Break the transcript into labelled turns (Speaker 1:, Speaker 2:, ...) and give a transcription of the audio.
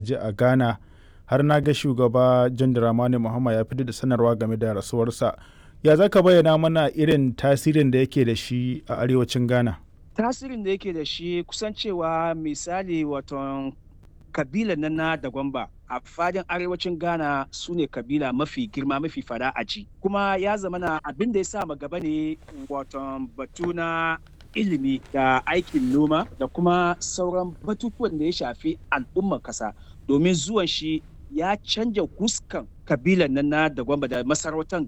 Speaker 1: je a ghana har na ga shugaba john dramani muhammad ya fitar da sanarwa game da rasuwarsa ya za ka bayyana mana irin tasirin da yake da shi a arewacin ghana
Speaker 2: tasirin da yake da shi kusan cewa misali waton kabila na na da gwamba a fadin arewacin ghana su ne kabila mafi girma mafi fada a ji kuma ya zama na abin da ya sa gaba ne waton batu na ilimi da aikin noma da kuma sauran batutuwan da ya shafi al'ummar kasa domin zuwan shi ya canja huskan kabilan nan na da gwamba da masarautar